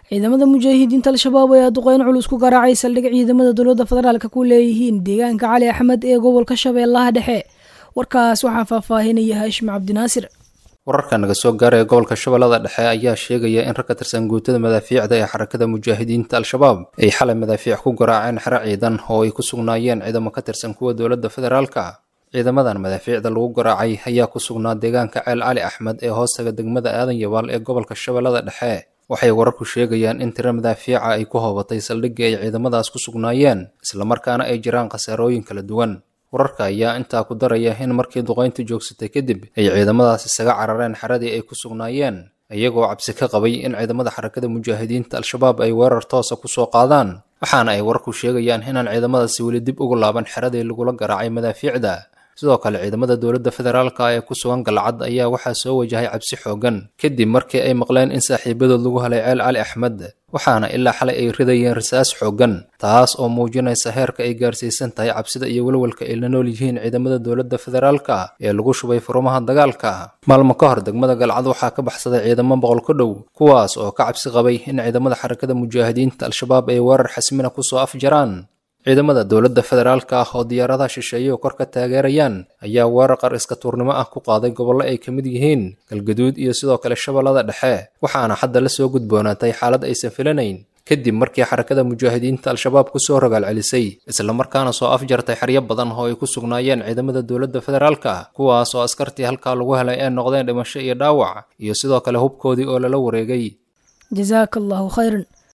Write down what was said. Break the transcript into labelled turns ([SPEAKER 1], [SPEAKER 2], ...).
[SPEAKER 1] ciidamada mujaahidiinta al-shabaab ayaa duqeyn culus ku garaacay saldhig ciidamada dowladda federaalka ku leeyihiin deegaanka cali axmed ee gobolka shabeellaha dhexe warkaas waxaa faahfaahinaya haashim cabdinaasir
[SPEAKER 2] wararka naga soo gaaraya gobolka shabeellada dhexe ayaa sheegaya in rag ka tirsan guutada madaafiicda ee xarakada mujaahidiinta al-shabaab ay xalay madaafiic ku garaaceen xero ciidan oo ay ku sugnaayeen ciidamo ka tirsan kuwa dowladda federaalka ciidamadan madaafiicda lagu garaacay ayaa ku sugnaa deegaanka ceel cali axmed ee hoostaga degmada aadan yabaal ee gobolka shabeellada dhexe waxay wararku sheegayaan in tiro madaafiica ay ku hoobatay saldhigii ay ciidamadaas ku sugnaayeen islamarkaana ay jiraan khasaarooyin kala duwan wararka ayaa intaa ku daraya in markii duqayntu joogsatay kadib ay ciidamadaas isaga carareen xeradii ay ku sugnaayeen iyagoo cabsi ka qabay in ciidamada xarakada mujaahidiinta al-shabaab ay weerar toosa ku soo qaadaan waxaana ay wararku sheegayaan inaan ciidamadaasi weli dib ugu laaban xeradii lagula garaacay madaafiicda sidoo kale ciidamada dowladda federaalka ee ku sugan galcad ayaa waxaa soo wajahay cabsi xoogan kadib markii ay maqleen in saaxiibadood lagu helay ceel cali axmed waxaana ilaa xalay ay ridayeen rasaas xoogan taas oo muujinaysa heerka ay gaarsiisan tahay cabsida iyo welwelka ay la nool yihiin ciidamada dowladda federaalka ee lagu shubay furumaha dagaalka maalmo ka hor degmada galcad waxaa ka baxsaday ciidamo boqol ka dhow kuwaas oo ka cabsi qabay in ciidamada xarakada mujaahidiinta al-shabaab ay weerar xasmina kusoo afjaraan ciidamada dowladda federaalka ah oo diyaaradaha shisheeye oo kor ka taageerayaan ayaa weerar qar iska tuurnimo ah ku qaaday gobollo ay ka mid yihiin galgaduud iyo sidoo kale shabeellada dhexe waxaana hadda la soo gudboonaatay xaalad aysan filanayn kadib markii xarakada mujaahidiinta al-shabaab kusoo rogaal celisay islamarkaana soo afjartay xeryo badan oo ay ku sugnaayeen ciidamada dowladda federaalka kuwaas oo askartii halkaa lagu helay ee noqdeen dhimasho iyo dhaawac iyo sidoo kale hubkoodii oo lala wareegay
[SPEAKER 1] jasaaka allahu khayran